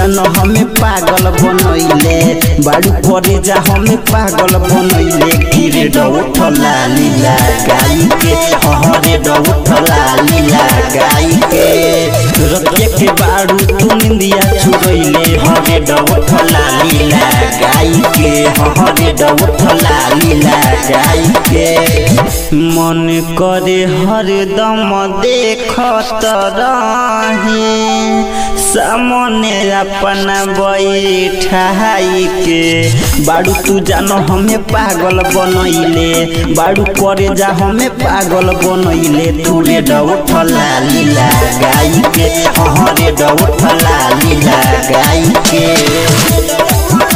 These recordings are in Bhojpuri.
जान हमें पागल बनैले बाड़ू करे जा हमें पागल बनैले किरे डौठला लीला गाई के हरे डौठला लीला गाई के रतिया के बाड़ू तू निंदिया छुड़ैले हरे डौठला लीला गाई के हरे डौठला लीला गाई के मन करे हरदम देखत रहे सामने अपना बैठाई के बाड़ू तू जानो हमें पागल बनैले बाड़ू करे जा हमें पागल बनैले तूरे डौठला लीला गाई के हरे डौठला लीला गाई के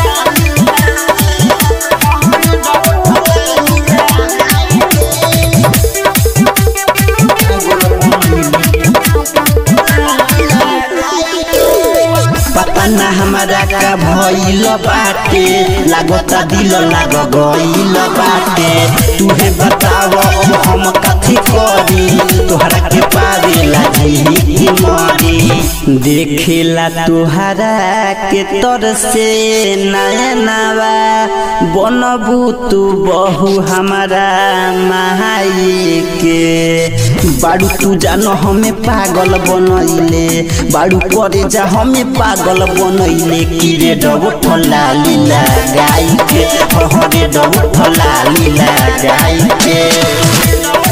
पता ना हमारा का भइल बाटे लागता दिल लाग गइल बाटे तुहे बताव अब हम कथी करी तोहरा के पावेला जी की मरी देखेला तोहरा के तर से नयनवा बनबू तू बहु हमारा माई के बाड़ू तू जानो हमें पागल बनैले बाड़ू करे जा हमें पागल बनैले किरे डबठला लीला गाई के हरे डबठला लीला गाई के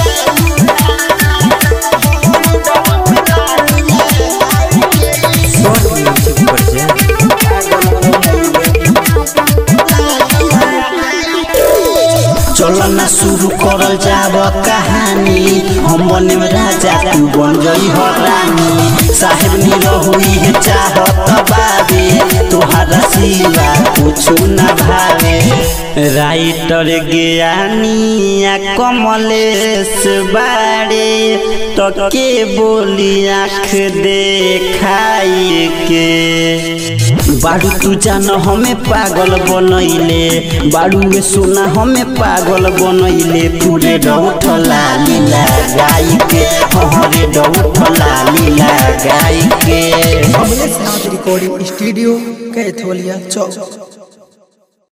चलो ना शुरू करल जाब कहानी हम बने राजा तू बन गई हो रानी साहेब नी रहुई है चाहत बाबे तोहरा सिवा कुछ ना भावे राइटर ज्ञानिया कमलेश बाड़े तो के बोली आँख देखाई के बाड़ू तू जान हमें पागल बनैले बाड़ू में सोना हमें पागल बनैले पूरे डौठला लीला गाई के हरे डौठला लीला गाई के कमलेश नाथ रिकॉर्डिंग स्टूडियो कैथोलिया चौक